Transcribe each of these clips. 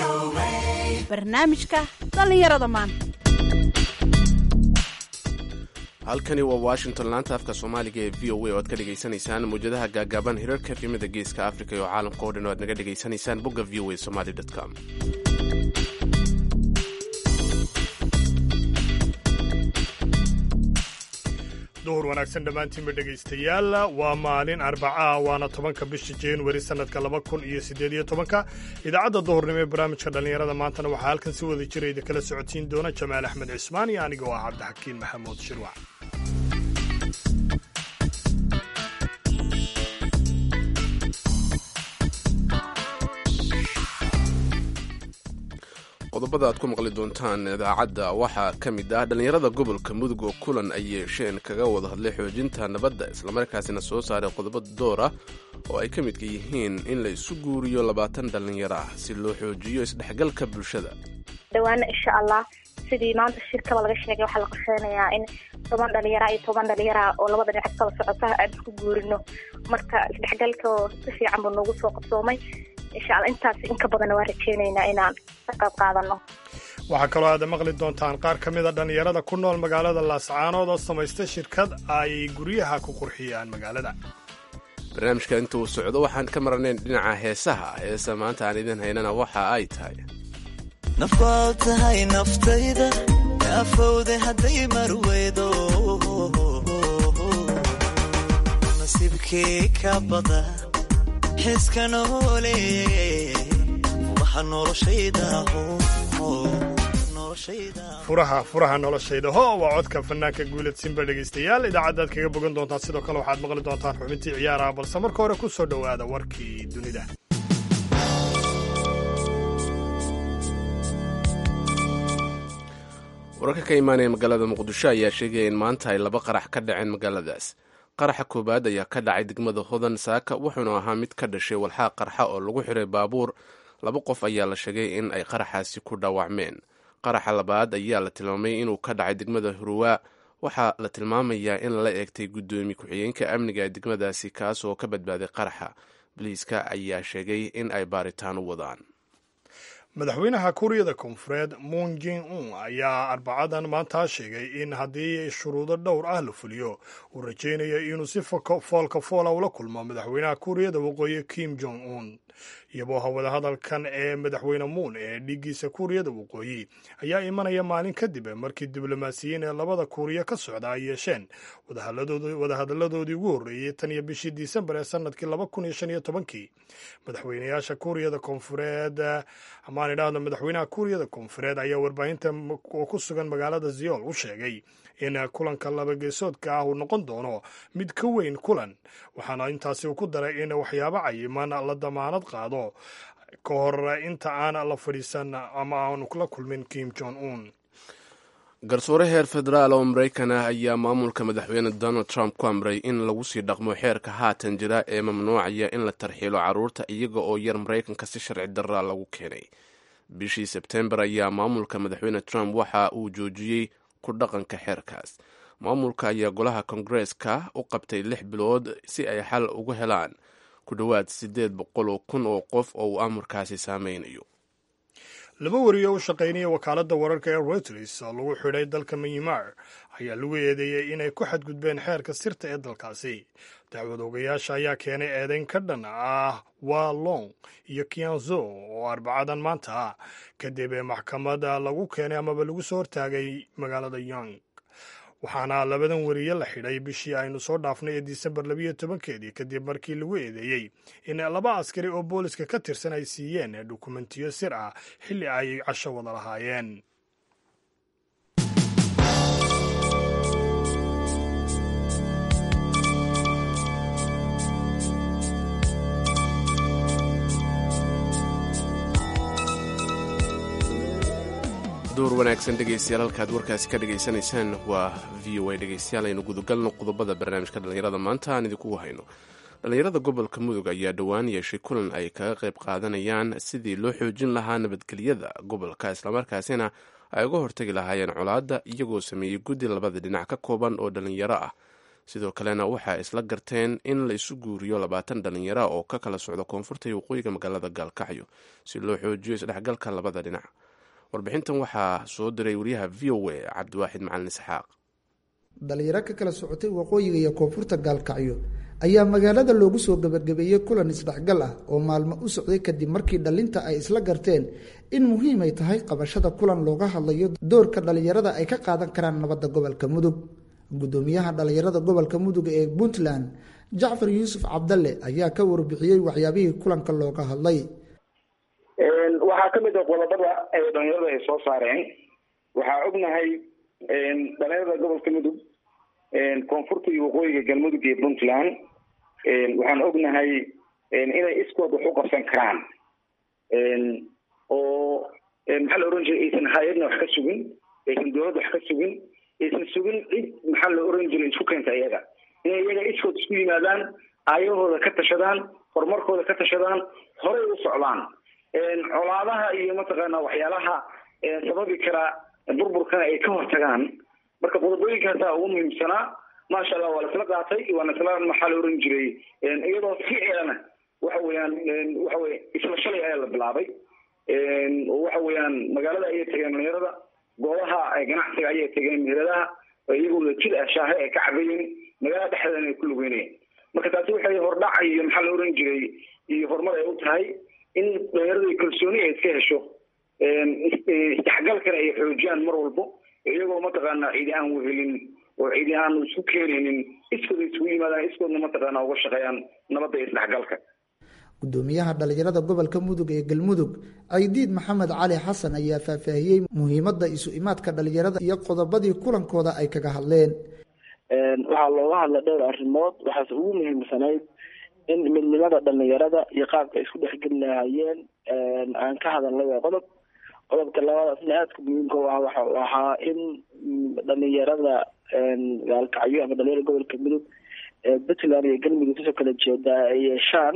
barnaamijka dhallinyarada maanta halkani waa washington laanta afka soomaaliga ee v o a oo aad ka dhegaysanaysaan mawjadaha gaagaaban hirarka efimada geeska africa iyo caalamka oo dhan oo aad naga dhegaysanaysaan bogga v o a somaly com duhur wanaagsan dhammaantiinba dhegaystayaal waa maalin arbaca waana tobanka bisha januari sannadka laba kun iyo siddeed iyo tobanka idaacadda duhurnimo ee barnaamijka dhallinyarada maantana waxaa halkan si wada jira idin kala socodsiin doona jamaal axmed cismaan iyo aniga oo ah cabdixakiin maxamuud shirwac qodobada aad ku maqli doontaan idaacadda waxaa ka mid ah dhallinyarada gobolka mudug oo kulan ay yeesheen kaga wada hadlay xoojinta nabadda islamarkaasina soo saaray qodobo door ah oo ay ka midka yihiin in la isu guuriyo labaatan dhallinyaro ah si loo xoojiyo isdhexgalka bulshada dhawaana insha allah sidii maanta shirkaba laga sheegay waxaa la qorsheynayaa in toban dhalinyara iyo toban dhalinyara oo labada dhinac kala socota aan isku guurino marka isdhexgalka si fiican buu noogu soo qabsoomay insha alla intaas inka badanna waa rajeynaynaa inaan ka qayb qaadano waxaa kaloo aad maqli doontaan qaar ka mida dhallinyarada ku nool magaalada laascaanood oo samaysta shirkad ay guryaha ku qurxiyaan magaalada barnaamijka inta uu socdo waxaan ka marnayn dhinaca heesaha heesa maanta aan idin haynana waxa ay tahay nafaad tahay naftayda afowde hadday marweydo nasiibkii ka bada xiska noole waxa furaha furaha noloshayda ho waa codka fanaanka guulad simba dhegaystayaal idaacaddaad kaga bogan doontaan sidoo kale waxaad maqli doontaan xubintii ciyaaraha balse marka hore ku soo dhowaada warkii dunida wararka ka imaanaya magaalada muqdisho ayaa sheegaya in maanta ay laba qarax ka dhaceen magaaladaas qaraxa koowaad ayaa ka dhacay degmada hodan saaka wuxuuna ahaa mid ka dhashay walxaa qarxa oo lagu xiray baabuur laba qof ayaa la sheegay in ay qaraxaasi ku dhaawacmeen qaraxa labaad ayaa la tilmaamay inuu ka dhacay degmada huruwaa waxaa la tilmaamayaa in lala eegtay guddoomiye ku-xigeenka amniga ee degmadaasi kaas oo ka badbaaday qaraxa boliiska ayaa sheegay in ay baaritaan u wadaan madaxweynaha kuuriyada koonfureed moon jin un ayaa arbacadan maanta sheegay in haddii shuruudo dhowr ah la fuliyo uu rajaynayo inuu si foolka foola ula kulmo madaxweynaha kuuriyada waqooyi kim jong un iyaboo hawada hadalkan ee madaxweyne muun ee dhiiggiisa kuuriyada waqooyi ayaa imanaya maalin kadib markii diblomaasiyiin ee labada kuuriya ka socda ay yeesheen wadahadalladoodii ugu horreeyey tan iyo bishii disembar ee sanadkii laba kun iyo shan iyo tobankii madaxweynayaasha kuuriyada koonfureed amaan idhaahdo madaxweynaha kuuriyada koonfureed ayaa warbaahinta oo ku sugan magaalada ziyool u sheegay in kulanka labageesoodka ah uu noqon doono mid ka weyn kulan waxaana intaasi uu ku daray in waxyaabo cayiman la damaanad qaado ka hor inta aan la fadhiisan ama aanu la kulmin kim jong un garsoore heer federaal oo maraykan ah ayaa maamulka madaxweyne donald trump ku amray in lagu sii dhaqmo xeerka haatan jira ee mamnuucaya in la tarxiilo carruurta iyaga oo yar maraykanka si sharci darra lagu keenay bishii sebtembar ayaa maamulka madaxweyne trump waxa uu joojiyey ku dhaqanka xeerkaas maamulka ayaa golaha kongareeska u qabtay lix bilood si ay xal ugu helaan ku dhowaad siddeed boqol oo kun oo qof oo uu amarkaasi saameynayo laba wariyo u shaqaynaya wakaaladda wararka ee reuters oo lagu xidhay dalka myanmar ayaa lagu eedeeyey inay ku xadgudbeen xeerka sirta ee dalkaasi dacwad ogayaasha ayaa keenay eedeyn ka dhan ah wa long iyo kianzo oo arbacadan maanta ah kadib maxkamada lagu keenay amaba lagu soo hortaagay magaalada yong waxaana labadan wariye la xidhay bishii aynu soo dhaafnay ee disembar labiyo tobankeedii kadib markii lagu eedeeyey in laba askari oo booliska ka tirsan ay siiyeen dukumentiyo sir ah xilli ay casho wada lahaayeen duur wanaagsan dhegaystayaal halkaad warkaasi ka dhegaysanaysaan waa v o a dhegaystayaal aynu gudagalno qodobada barnaamijka dhallinyarada maanta aan idinkugu hayno dhallinyarada gobolka mudug ayaa dhowaan yeeshay kulan ay kaga qayb qaadanayaan sidii loo xoojin lahaa nabadgelyada gobolka islamarkaasina ay uga hortagi lahaayeen colaadda iyagoo sameeyey guddi labada dhinac ka kooban oo dhallinyaro ah sidoo kalena waxaa isla garteen in la isu guuriyo labaatan dhalinyara oo ka kala socda koonfurta iyo waqooyiga magaalada gaalkacyo si loo xoojiyo isdhexgalka labada dhinac warbixintan waxaa soo diray wariyaha v o a cabdiwaaxid macalin isxaaq dhalinyaro ka kala socotay waqooyiga iyo koonfurta gaalkacyo ayaa magaalada loogu soo gabagabeeyey kulan isdhexgal ah oo maalmo u socday kadib markii dhalinta ay isla garteen in muhiim ay tahay qabashada kulan looga hadlayo doorka dhalinyarada ay ka qaadan karaan nabadda gobolka mudug gudoomiyaha dhalinyarada gobolka mudug ee puntland jacfar yuusuf cabdalle ayaa ka warbixiyey waxyaabihii kulanka looga hadlay waxaa ka mid a qodobada ay dhalinyarada ay soo saareen waxaa ognahay dhalinyarada gobolka mudug koonfurta iyo waqooyiga galmudug iyo puntland waxaan ognahay inay iskood wax u qabsan karaan oo maxaa la oran jiray aysan hay-adna wax ka sugin aysan dowladda wax ka sugin aysan sugin cid maxaa la oran jiray isku keenta iyaga inay iyaga iskood isku yimaadaan aayahooda ka tashadaan horumarkooda ka tashadaan horey u socdaan colaadaha iyo mataqaana waxyaalaha sababi kara burburkana ay ka hortagaan marka qodobooyinkaasa ugu muhiimsanaa maasha allah waa laisla qaatay waana isla maxaa la oran jiray iyadoo ficilana waxa weeyaan waxa weye isla shalay ayaa la bilaabay waxa weeyaan magaalada ayay tageen dhalinyarada goobaha ganacsiga ayay tageen meheradaha iyagoo jid ah shaahe ay ka cabayeen magaalada dhexdeedana ay ku lugeynayeen marka taasi waxay hordhac iyo maxaa la oran jiray iyo horumar ay u tahay in dhalinyarada kalsooni ay iska hesho isdhexgalkana ay xoojiyaan mar walbo iyagoo mataqaana cidi aan wehelin oo cidi aan isku keenaynin iskooda isugu yimaadaan iskoodna mataqaana uga shaqeeyaan nabadda iyo isdhexgalka gudoomiyaha dhalinyarada gobolka mudug ee galmudug caydiid maxamed cali xasan ayaa faahfaahiyey muhiimadda isu imaadka dhalinyarada iyo qodobadii kulankooda ay kaga hadleen waxaa looga hadlay dhowr arrimood waxaase ugu muhiimsanayd in midnimada dhalinyarada iyo qaabka ay isku dhexgeli lahaayeen aan ka hadalnay waa qodob qodobka labadaasna aadka muhiimka u ah waxa ahaa in dhalinyarada gaalkacyo ama dhalinyarada gobolka mudug puntland iyo galmudug kasoo kala jeedaa ay yeeshaan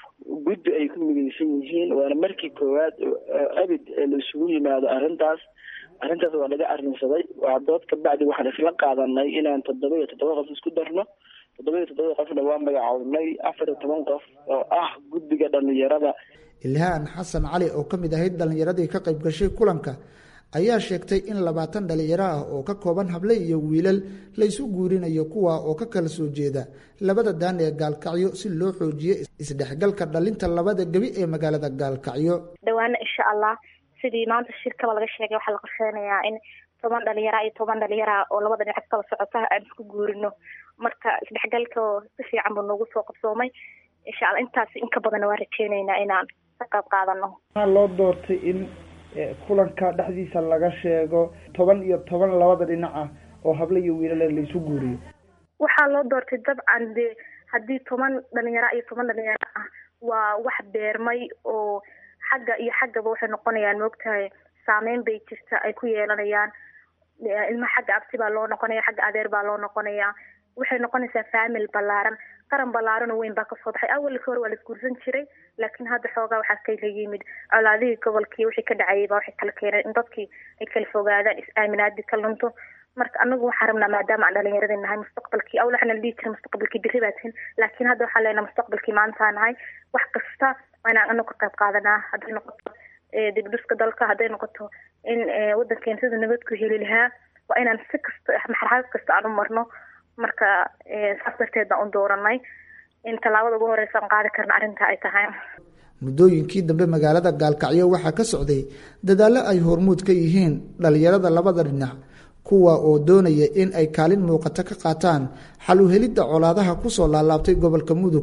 guddi ay ku midaysan yihiin waana markii koowaad abid la isugu yimaado arrintaas arrintaas waa laga arrinsaday waa dood kabacdi waxaan isla qaadanay inaan toddoba iyo toddoba qof isku darno toddoba iyo toddoba qofna waa magacownay afar iyo toban qof oo ah guddiga dhalinyarada ilhaan xasan cali oo ka mid ahayd dhalinyaradii ka qayb gashay kulanka ayaa sheegtay in labaatan dhalinyaro ah oo ka kooban hable iyo wiilal la isu guurinayo kuwa oo ka kala soo jeeda labada daan ee gaalkacyo si loo xoojiyo isdhexgalka dhalinta labada gebi ee magaalada gaalkacyo dhawaana insha allah sidii maanta shirkaba laga sheegay waxaa la qorsheynayaa in toban dhalinyara iyo toban dhalinyara oo labada dhinac kala socota aan isku guurino marka isdhexgalka si fiican buu noogu soo qabsoomay insha allah intaas inka badanna waa rajeyneynaa inaan ka qayb qaadano waxaa loo doortay in kulanka dhexdiisa laga sheego toban iyo toban labada dhinac ah oo hable iyo wiilale laisu guuriyo waxaa loo doortay dabcan de haddii toban dhalinyaro iyo toban dhalinyaro ah waa wax beermay oo xagga iyo xaggaba waxay noqonayaan moogtahay saameyn bay jirta ay ku yeelanayaan ilmaha xagga abti baa loo noqonaya xagga adeer baa loo noqonaya waxay noqonaysaa faamil ballaaran qaran ballaaran oo weyn baa kasoo baxay awalka hore waa la isguursan jiray laakiin hadda xoogaa waxaa kala yimid colaadihii gobolkii wixii ka dhacayay baa waxay kala keeneen in dadkii ay kala fogaadaan is-aaminaadii ka lunto marka anagu waxaan rabnaa maadaama aan dhalinyaradii nahay mustaqbalkii awal waxaana la dhihi jiray mustaqbalkii berri baa tihin laakiin hadda waxaan leenahay mustaqbalkii maantaa nahay wax kasta waa inaan anagu ka qayb qaadanaa hadday noqoto dibdhiska dalka hadday noqoto in wadankeena sida nabadku heli lahaa waa inaan si kasta marxalad kasta aan u marno marka saas darteed baan u dooranay in tallaabada ugu horeysa aan qaadi karna arrinta ay tahay muddooyinkii dambe magaalada gaalkacyo waxaa ka socday dadaallo ay hormuud ka yihiin dhalinyarada labada dhinac kuwa oo doonaya in ay kaalin muuqato ka qaataan xal u helidda colaadaha kusoo laalaabtay gobolka mudug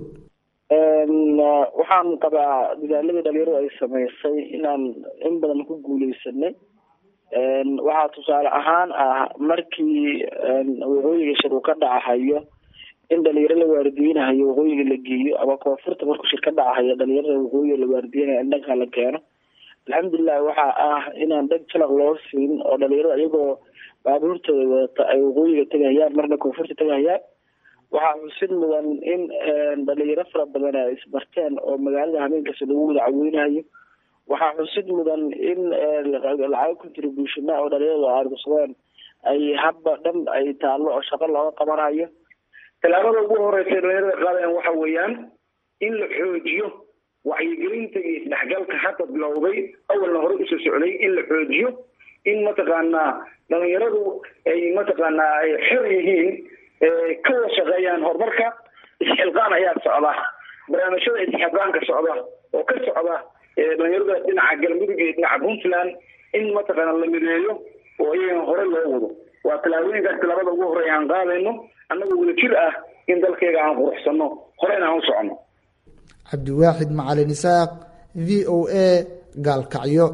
waxaan qabaa dadaaladii dhalinyaradu ay samaysay inaan in badan ku guuleysanay waxaa tusaale ahaan ah markii waqooyiga shir uu ka dhacahayo in dhalinyaro la waardiyeynahayo waqooyiga la geeyo ama koonfurta markuu shir ka dhacahayo dhalinyarada waqooyiga la waardiyeynayo in dhanka la keeno alxamdulilah waxaa ah inaan dheg jalaq loo siin oo dhalinyarada iyagoo baabuurtooda wadata ay waqooyiga tegahayaan marna koonfurta tegahayaan waxaa xusid mudan in dhalinyaro fara badan ay isbarteen oo magaalada habeenkaasi lagu wada caweynayo waxaa xusid mudan in lacago contributiona oo dhalinyaradu aargsadeen ay habba dhan ay taallo oo shaqo looga qabanayo tallaabada ugu horeysa dhalinyarada qaadayan waxa weeyaan in la xoojiyo wacyigelinta iyo isdhexgalka hadda bilowday awalna hore usoo socday in la xoojiyo in mataqaanaa dhalinyaradu ay mataqaanaa ay xor yihiin ka wada shaqeeyaan horumarka isxilqaan ayaa socda barnaamijyada isxilqaanka socda oo ka socda dhalinyarada dhinaca galmudug iyo dhinaca puntland in mataqaana la mideeyo oo iyagan hore loo wado waa tallaabooyinkaas tallaabada ugu horeya aan qaadayno annagoo wada jir ah in dalkayga aan quruxsano horeyna aan u soconno cabdiwaaxid macalin isaaq v o a gaalkacyo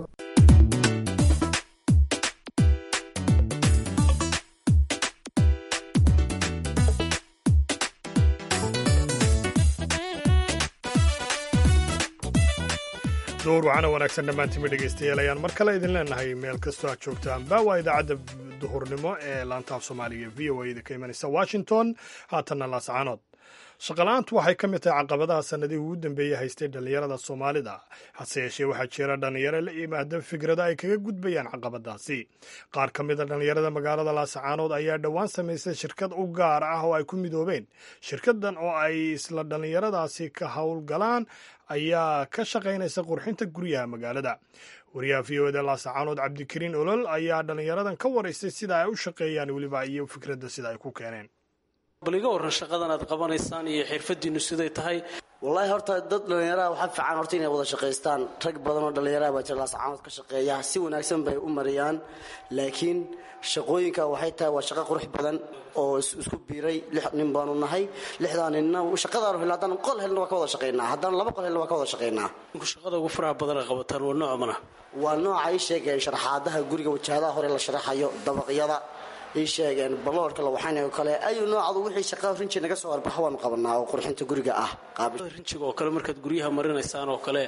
door waxaana wanaagsan dhammaantiinba dhegaystayaal ayaan mar kale idin leenahay meel kastoo aad joogtaanba waa idaacadda duhurnimo ee laantaaf soomaaliga v o a da ka imanaysa washington haatanna laascaanood shaqala-aantu waxay ka mid tahay caqabadaha sanadihii ugu dambeeyey haystay dhallinyarada soomaalida hase yeeshee waxaa jira dhallinyaro la yimaada fikrada ay kaga gudbayaan caqabadaasi qaar ka mida dhallinyarada magaalada laascaanood ayaa dhowaan samaystay shirkad u gaar ah oo ay ku midoobeen shirkadan oo ay isla dhallinyaradaasi ka howlgalaan ayaa ka shaqaynaysa qurxinta guryaha magaalada wariyaha v o eda laascaanood cabdikariin olol ayaa dhallinyaradan ka waraystay sida ay u shaqeeyaan weliba iyo fikradda sida ay ku keeneen bal iga warran shaqadan aad qabanaysaan iyo xirfadiinnu siday tahay wallaahi horta dad dhallinyaraha waxaa fiican horta inay wada shaqaystaan rag badan oo dhallinyaraha baa jira laascaanood ka shaqeeya si wanaagsan bay u mariyaan laakiin shaqooyinka waxay tahay waa shaqo qurux badan oo isku biiray lix nin baanu nahay lixdaa ninna shaqadaanu helna haddaan qol helna waa ka wada shaqaynaa haddaan laba qol helna waa ka wada shaqaynaa shaqada ugu faraha badana qabataan waa nooc mana waa nooca ay sheegeen sharaxaadaha guriga wajahadaha hore la sharaxayo dabaqyada ii sheegeen baloorka la waxaynayo kale ayuu noocadu wixii shaqa rinji naga soo arbaxa waanu qabanaa oo qurxinta guriga ah rinjiga oo kale markaad guryaha marinaysaan oo kale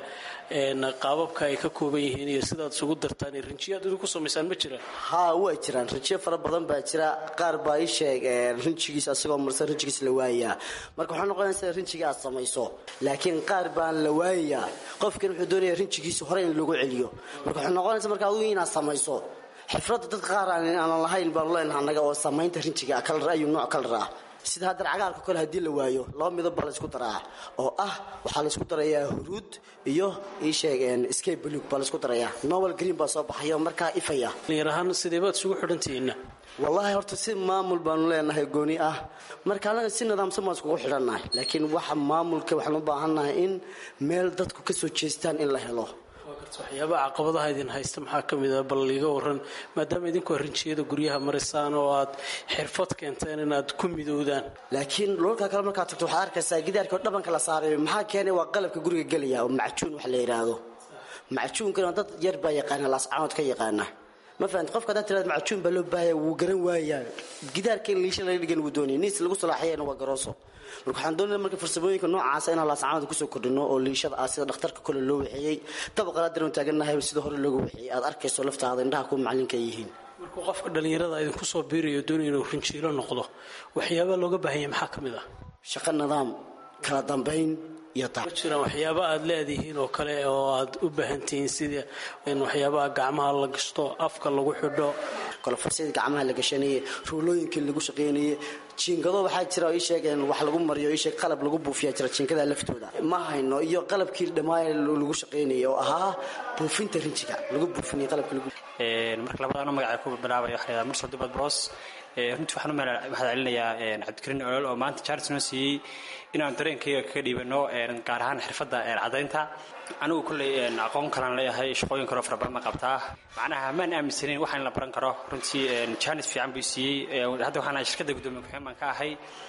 qaababka ay ka kooban yihiin iyo sidaad isugu dartaan rinjiyaad idinku samaysaan ma jiraan haa way jiraan rinjiyo fara badan baa jira qaar baa ii sheegeen rinjigiis asagoo marsan rinjigiis la waayayaa marka waxaa noqonaysa rinjiga aad samayso laakiin qaar baan la waayayaa qofkan wuxuu doonaya rinjigiisa hore in lagu celiyo marka waxay noqonaysa marka adigu inaad samayso xifradda dad qaar aanan lahayn baanu leenaha annaga oo samaynta rinjiga kalar ayuu nooc kalar ah sida haddana cagaarka kole haddii la waayo laba midab baa laysku daraa oo ah waxaa laysku darayaa huruud iyo ii sheegeen scape blue baa laysku darayaa novel green baa soo baxaya oo markaa ifaya dhalinyar ahaan sidee baad isugu xidhantihiinna wallaahi horta si maamul baanu leenahay gooni ah marka annaga si nidaamsan baan iskugu xidhannahay laakiin waxa maamulka waxaan u baahannahay in meel dadku ka soo jeestaan in la helo waxyaabaha caqabadaha idin haysta maxaa ka mid a bal iga waran maadaama idinkoo rinjiyada guryaha marisaan oo aad xirfad keenteen inaad ku midowdaan laakiin dhulalka kale markaad tagto waxaad arkaysaa gidaarka oo dhabanka la saaray maxaa keenay waa qalabka guriga gelaya oo macjuun wax la yidhaahdo macjuunkana dad yar baa yaqaana laascaanood ka yaqaana ma fahamti qofka haddaad tirahdo macjuun baa loo baahaya wuu garan waayaa gidaarka in liisha laga dhigan wuu doonaya niis lagu salaaxiyana waa garooso marka waxaan doonaya marka farsamooyinka noocaasa inaan laascaanood kusoo kordhino oo liishada ah sida dhakhtarka kole loo waxeeyey dabaqala daran taagannahay sida hore looga waxeeyey aad arkayso laftaada indhaha kuwa macalinka ay yihiin markuu qofka dhallinyarada idinku soo biirayo doonaya inuu rinjiilo noqdo waxyaabaa looga baahanya maxaa ka mid ah shaqo nidaam kala dambayn iyo ma jiraan waxyaaba aad leedihiin oo kale oo aad u baahantihiin sida in waxyaabaha gacmaha la gashto afka lagu xidho kolofarsyada gacmaha la gashanayey ruulooyinkii lagu shaqaynayey jiingado waxaa jira oo ii sheegeen wax lagu mariyo ii sheeg qalab lagu buufiyaa jira jiingada laftooda ma hayno iyo qalabkii dhammaay lagu shaqaynayay oo ahaa buufinta rinjiga lagu buufinayay qalabkii lagu marka labadana magaca ku bilaabaya waxa la yidhaha mursal dibad bros runtii waxaan u mahad celinayaa cabdikariin olol oo maanta charles noo siiyey inaan dareenkayga kaga dhiibano gaar ahaan xirfadda cadaynta anigu kolley aqoon kalaan leeyahay shaqooyin kaloo fara badan ma qabtaa macnaha maan aaminsanayn waxa in la baran karo runtii jaanis fiican buu siiyey hadda waxaan ahay shirkadda guddoomiye ku-xigeen baan ka ahay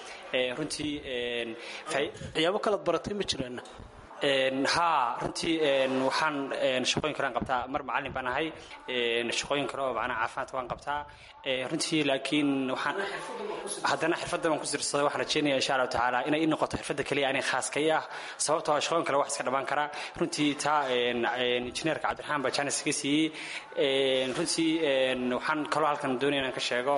runtii waxyaabo kalaad baratay ma jiraan haa runtii waxaan shaqooyin kalean qabtaa mar macallin baan ahay shaqooyin kale oo macnaha caafimaadka waan qabtaa runtii laakiin waxaan haddana xirfadda baan ku sirsaday waxaan rajeynaya insha allahu tacaala inay ii noqoto xirfadda keliya anay khaaska ii ah sababtoo shaqooyin kale wax iska dhammaan karaa runtii taa injineerka cabdiraxmaan baa jaanis iga siiyey runtii waxaan kaloo halkan doonaya inaan ka sheego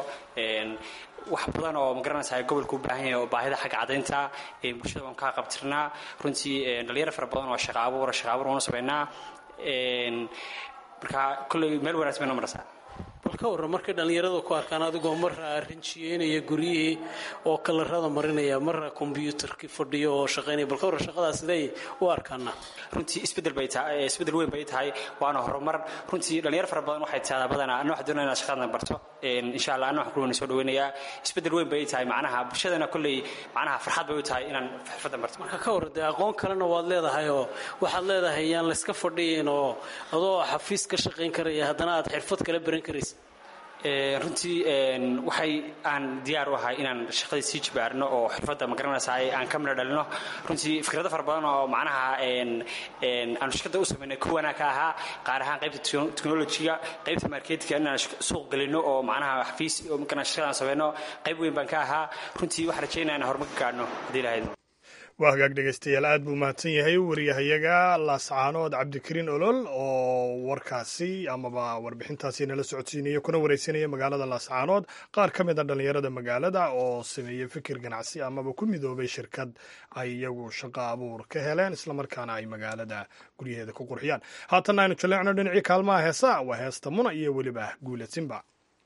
wax badan oo magaranaysa gobolka u baahan yahay oo baahida xagga cadaynta bulshada waan kaa qabtirnaa runtii dhalinyaro fara badan oo shaqa abuura shaqa abuur waanu samaynaa marka kolley meel wanaagsan bayna maraysaa bal ka warran markay dhallinyaradu ku arkaan adigoo marra rinjiyeynaya guryihii oo kalarada marinaya marra kombyuutarkii fadhiyo oo shaqaynaya bal ka warran shaqadaas siday u arkaana runtii isbedel bay tahay isbedel weyn bay tahay waana horumar runtii dhalinyaro fara badan waxay tahdaa badanaa anna waxaan doonaya inaad shaqadan barto insha allah anna waxaan kulwana soo dhaweynayaa isbedel weyn bay tahay macnaha bulshadana kolley macnaha farxad bay u tahay inaan xirfadan barto marka ka warran dee aqoon kalena waad leedahay oo waxaad leedahay yaan layska fadhiyin oo adoo xafiis ka shaqayn karaya haddana aad xirfad kala baran karaysa runtii waxay aan diyaar u ahay inaan shaqadii sii jibaarno oo xirfadda magaranaysaay aan ka midho dhalino runtii fikrado fara badan oo macnaha aanu shirkadda u samaynay kuwanaa ka ahaa qaar ahaan qaybta technologiga qaybta marketka inaan suuq gelino oo macnaha xafiis markaan shaqadaan samayno qayb weyn baan ka ahaa runtii waxaan rajaynaya inaan horumar ka gaadhno haddii lahayd waa hagaag dhegaystayaal aad buu mahadsan yahay wariyahayaga laascaanood cabdikariin olol oo warkaasi amaba warbixintaasi nala socodsiinaya kuna wareysanaya magaalada laascaanood qaar ka mid a dhallinyarada magaalada oo sameeyey fikir ganacsi amaba ku midoobay shirkad ay iyagu shaqo abuur ka heleen islamarkaana ay magaalada guryaheeda ku qurxiyaan haatanna aynu jaleecno dhinacii kaalmaha heesa waa heesta muna iyo weliba guula simba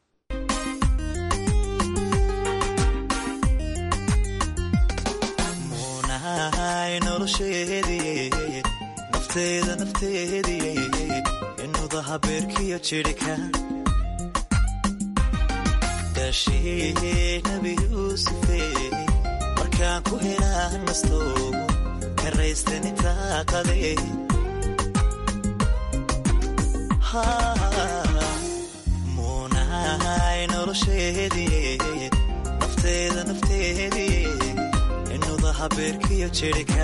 nolosheedii nafteeda nafteedii inuda habeerkiyo jidhika daashii nabi yuusufe markaan ku helaa nasto karaystani taaqade muunahay nolosheedii nafteeda nafteedii inuda habeerkiyo jidhika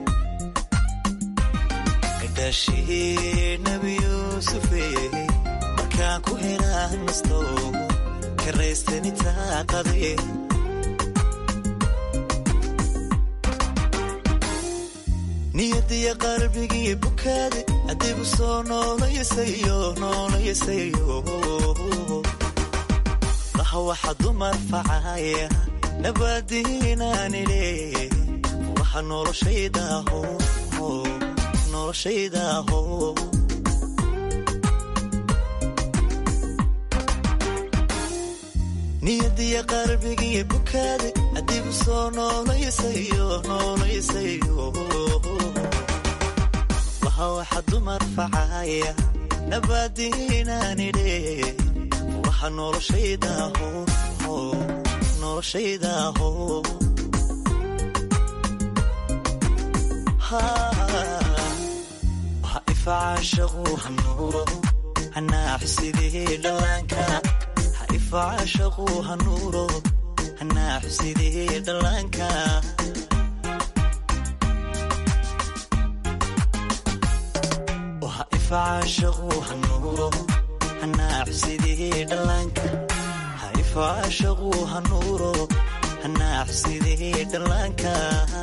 daashii nabi yuusufe markaan ku helaa nasto karaystani taaqade niyadiya qalbigii bukaade adigu soo noolayasayo noolayasayo laha waxa dumar facaya nabadiinaanile waxa noloshaydaho noloshaydaho niyadiya qalbigii bukaade adigu soo noolayasayo noolayasayo waha waxa dumar facaya nabadiinaanile waxa noloshaydaho noloshaydaho ha ifacaashaqu hanuuro hanaaxsidii dhallaanka ha ifacaashaqu hanuuro hanaaxsidii dhallaanka ha ifacaashaqu hanuuro hanaaxsidii dhallaanka ha ifacaashaqu hanuuro hanaaxsidii dhallaanka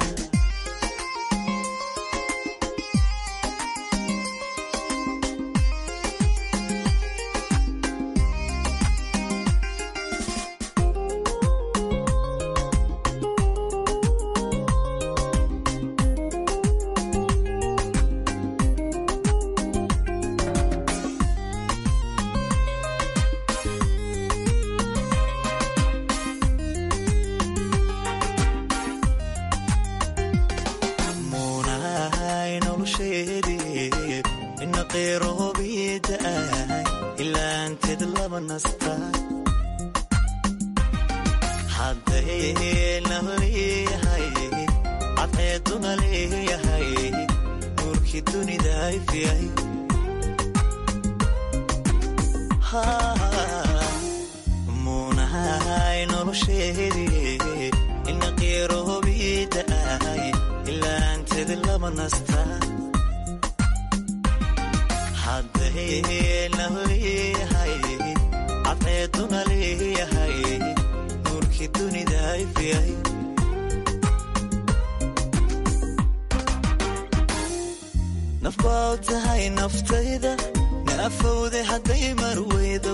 nafbaa tahay naftayda naafowde hadday marweydo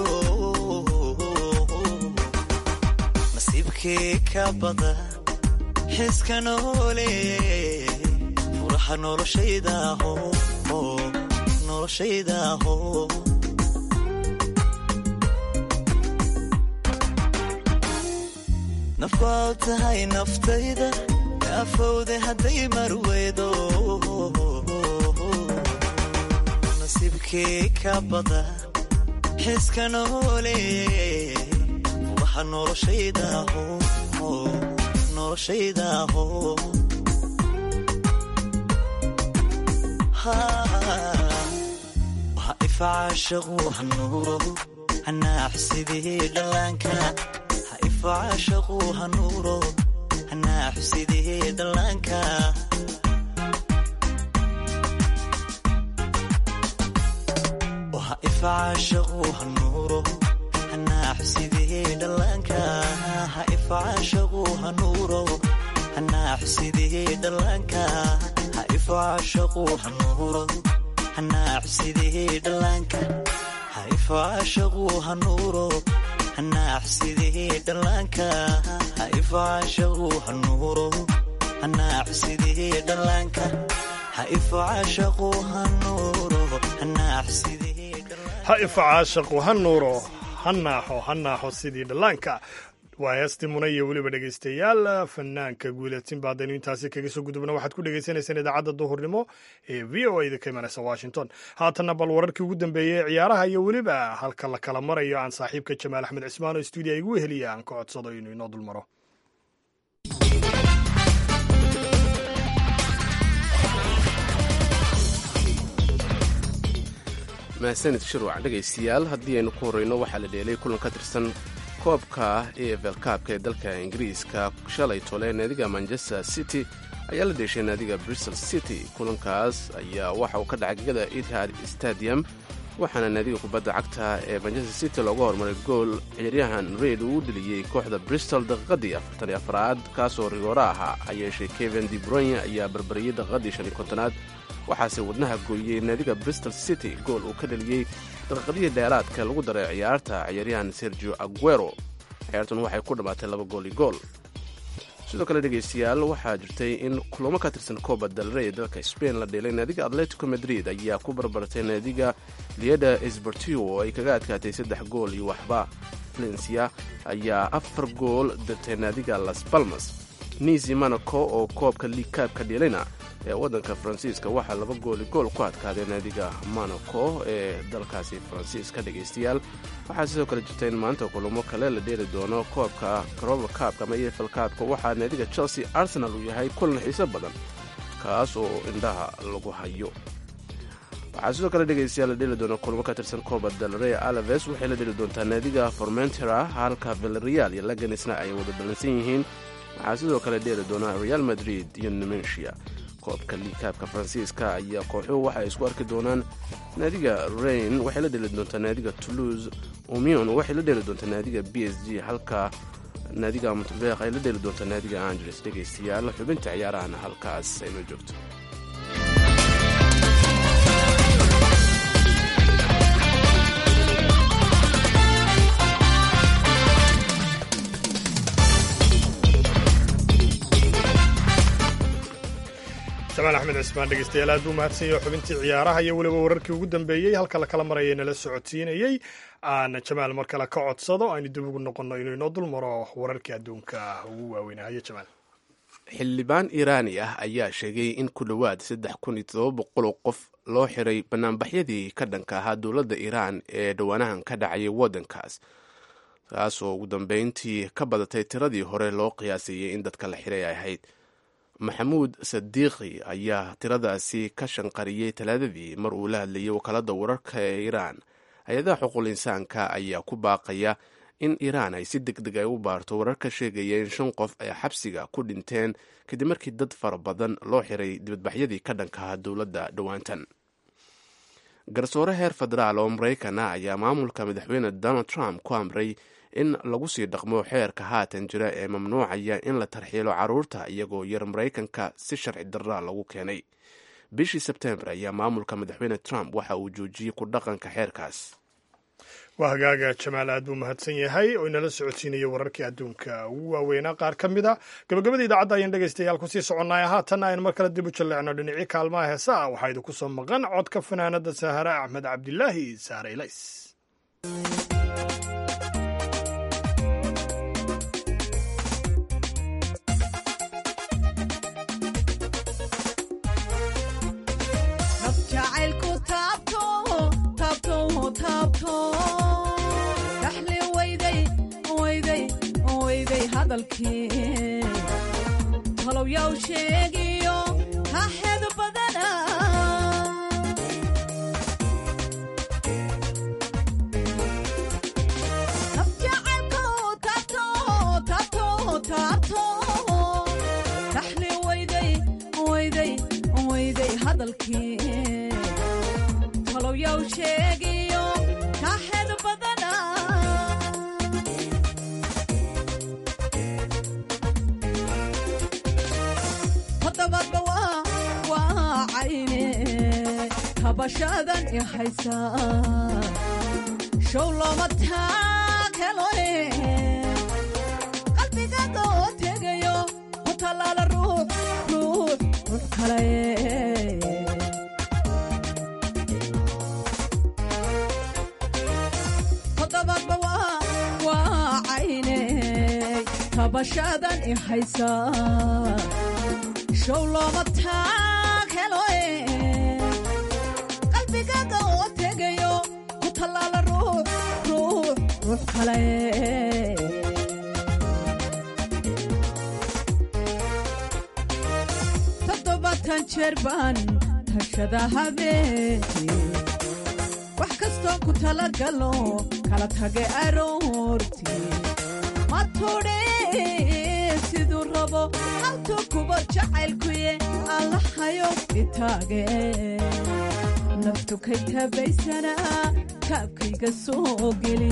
nasiibkii ka bada xiska noole furaha noloshaydaho noloshaydaho nafbaa tahay naftayda afowde hadday marweydo nasiibkii ka bada xiska noole waxa noloshaydaho noloshaydaho waxa ifacaashaqu hanuuro hanaaxsidii dhallaanka ha ifacaashaqu hanuuro hanaaxsidii dhallaanka waxa ifacaashaqu hanuuro hanaaxsidii dhallaanka ha ifacaashaqu hanuuro hanaaxsidii dhallaanka ha ifacaashaqu hanuuro hanaaxsidii dhallaanka ha ifacaashaqu hanuuro hanaaxsidii dhallaanka ha ifacaashaqu hanuuro hanaaxsidii dhallaanka ha ifacaashaqu hanuuro hanaaxsidii ha ifacaashaqu ha nuuro ha naaxo ha naaxo sidii dhallaanka waa heestii muna iyo weliba dhegaystayaal fanaanka guulatinba haddaynu intaasi kaga soo gudubna waxaad ku dhagaysanaysaan idaacadda duhurnimo ee v o a da ka imanaysa washington haatanna bal wararkii ugu dambeeyey ee ciyaaraha iyo weliba halka la kala marayo aan saaxiibka jamaal axmed cismaan oo stuudiya igu heliya aan ka codsado inuu inoo dulmaro mahadsanid shirwac dhegaystayaal haddii aynu ku horreyno waxaa la dheelay kulan ka tirsan koobka e f l kaabka ee dalka ingiriiska shalay tole naadiga manchester city ayaa la dheeshay naadiga bristol city kulankaas ayaa waxa uu ka dhacay gegada etihad stadium waxaana naadiga kubadda cagta ee manchester city looga hormaray gool ciyaaryahan reid uu u dheliyey kooxda bristol daqiiqadii afartan iyo afraad kaasoo rigooro ahaa ha yeeshee kevin debroyn ayaa barbariyey daqiiqadii shan iyo kontonaad waxaase wadnaha gooyey naadiga bristol city gool uu ka dheliyey daqiiqadihii dheeraadka lagu daray ciyaarta ciyaaryahan sergio aguero ciyaartun waxay ku dhammaatay laba gool iyo gool sidoo kale dhegaystayaal waxaa jirtay in kulamo ka tirsan kooba dalrey dalka spain la dheelay naadiga atletico madrid ayaa ku barbartay naadiga lieda esbertio oo ay kaga adkaatay saddex gool iyo waxba valencia ayaa afar gool dirtay naadiga las balmas nisi monaco oo koobka liigkaabka dheelayna ee waddanka faransiiska waxaa laba gooli gool ku adkaaday naadiga monaco ee dalkaasi faransiiska dhegaystayaal waxaa sidoo kale jirta in maanta kulamo kale la dheeli doono koobka karoba kaabka ama efl kaabka waxaa naadiga chelsea arsenal uu yahay kulan xiiso badan kaas oo indhaha lagu hayo waxaa sidoo kale dhegaystayaal la dheeli doona kulamo ka tirsan kooba dalrey alaves waxay la dheeli doontaa naadiga formentera halka villarreal iyo laganisna ay wada ballansan yihiin waxaa sidoo kale dheeli doona real madrid iyo nemensia koobka liikaabka faransiiska ayaa kooxuhu waxay isku arki doonaan naadiga rain waxay la dheli doontaa naadiga toulouse umion waxay la dheli doontaa naadiga b s g halka naadiga monteveq ay la dheli doontaa naadiga angeles dhegaystayaal xubinta ciyaarahana halkaas aynoo joogto jamaal axmed cismaan dhegeystayaal aad buu mahadsanyaho xubintii ciyaaraha iyo weliba wararkii ugu dambeeyey halka la kala maraya nala socodsiinayey aan jamaal mar kale ka codsado aynu dib ugu noqonno inuu inoo dul maro wararkii adduunka ugu waaweynahayo jamaal xildhibaan iiraani ah ayaa sheegay in ku dhowaad saddex kun iyo todoba boqol oo qof loo xiray banaanbaxyadii ka dhanka ahaa dowladda iiraan ee dhowaanahan ka dhacayay waddankaas taas oo ugu dambeyntii ka badatay tiradii hore loo qiyaasayey in dadka la xiray ay ahayd maxamuud sadiiqi ayaa tiradaasi ka shanqariyey talaadadii mar uu la hadlayay wakaalada wararka ee iiraan hay-adaha xuquul insaanka ayaa ku baaqaya in iiraan ay si deg deg ay u baarto warar ka sheegaya in shan qof ay xabsiga ku dhinteen kadib markii dad fara badan loo xiray dibadbaxyadii ka dhankaha dowladda dhowaantan garsoore heer federaal oo maraykan ah ayaa maamulka madaxweyne donald trump ku amray in lagu sii dhaqmo xeerka haatan jira ee mamnuucaya in la tarxiilo carruurta iyagoo yar maraykanka si sharci darra lagu keenay bishii sebtembar ayaa maamulka madaxweyne trump waxa uu joojiyey ku dhaqanka xeerkaas waa hagaaga jamaal aad buu mahadsan yahay oo inala socodsiinaya wararkii adduunka ugu waaweynaa qaar ka mid a gabagabada idaacadda ayaan dhegaystayaal kusii soconnay haatanna aynu mar kale dib u jalleecno dhinacii kaalmaha heesa ah waxaa idinku soo maqan codka fanaanada sahare axmed cabdilaahi saare ilays hadalkii talow yaw sheegiyo haxeedu badana nafjacaylku taabto taabto taabto taxli wayday wayday wayday hadalkii talow yaw sheegiyo haxeedu badana hodobadba waa waa cayne kabashadan i haysaa show looma taageloe qalbigaada oo tegayo ku tallaala ruux ruux ruux kale hodobadba waa waa cayne kabashadan i haysaa show looma taageloe qalbigaada oo tegayo ku tallaala ruux ruux ruux kale toddobaatan jeer baan tashada habeenkii wax kastoo ku talagalo kala tage aroortii matudhe siduu rabo haltuu kuba jacaylkuye allahayo itaage naftu kay tabaysanaa kaabkayga soo geli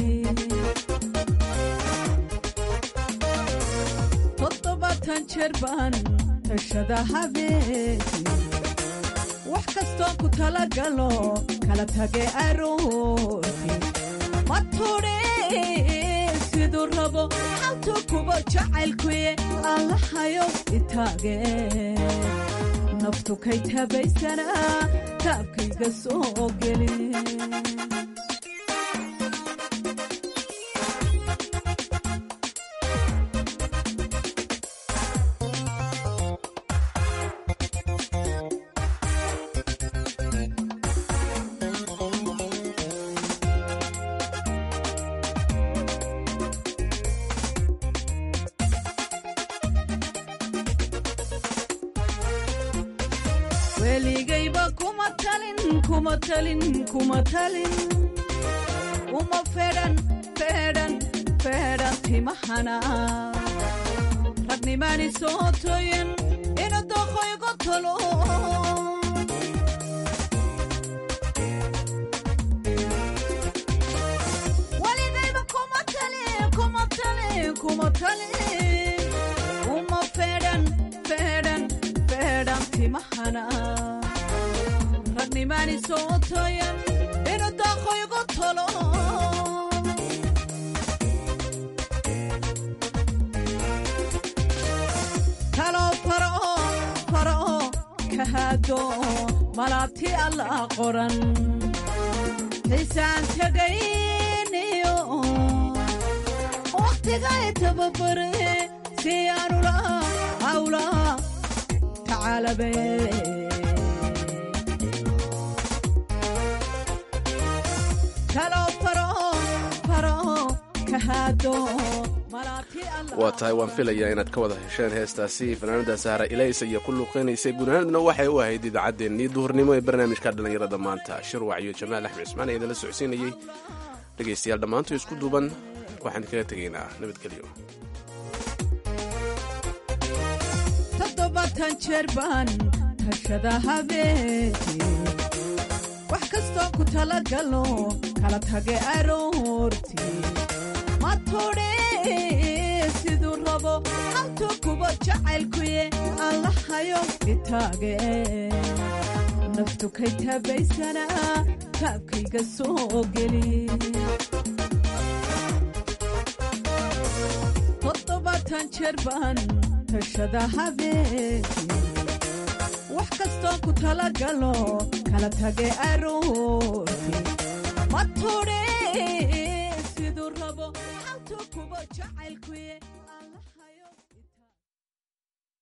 toddobaatan jeer baan tashada habeenkii wax kastoo ku talagalo kala tage aroortii matudhe siduu rabo haltuu kuba jacaylkuye allahayo itaage naftu kay tabaysanaa kaabkayga soo geli weligayba kuma talin kuma talin kuma talin uma fedhan fedhan fedhan timahana ragnimaani soo toyin inu doqoygo tolo weligayba kuma talin kuma talin kuma talin uma fedhan fedhan fedhan timahana ragnimaani soo toyan inu daaqoygo tolo talo farao farao kahaado malaabti alla qoran xiisaan tegayniyo wakhtigay tababare si aanula hawla tacaalabe waa tahay waan filayaa inaad ka wada hesheen heestaasi fanaanada sahra ilaysa iyo ku luuqeynaysay gunaanadna waxay u ahayd idaacaddeenii duhurnimo ee barnaamijka dhallinyarada maanta shirwac iyo jamaal axmed cismaan ee idinla socodsiinayey dhegaystayaal dhammaantu isku duuban waxaan kaga tegaynaa nabadgelyo toddobaatan jeer baan tashada habeenkii wax kastoo ku talagalo kala tage aroortii matudhe siduu rabo haltuu kuba jacaylkuye allahayo itaage naftu kay tabaysanaa kaabkayga soo geli toddobaatan jeer baan tashada habeenkii wax kastoo ku talagalo kala tage aroortii matudhe siduu rabo haltuu kuba jacaylkuye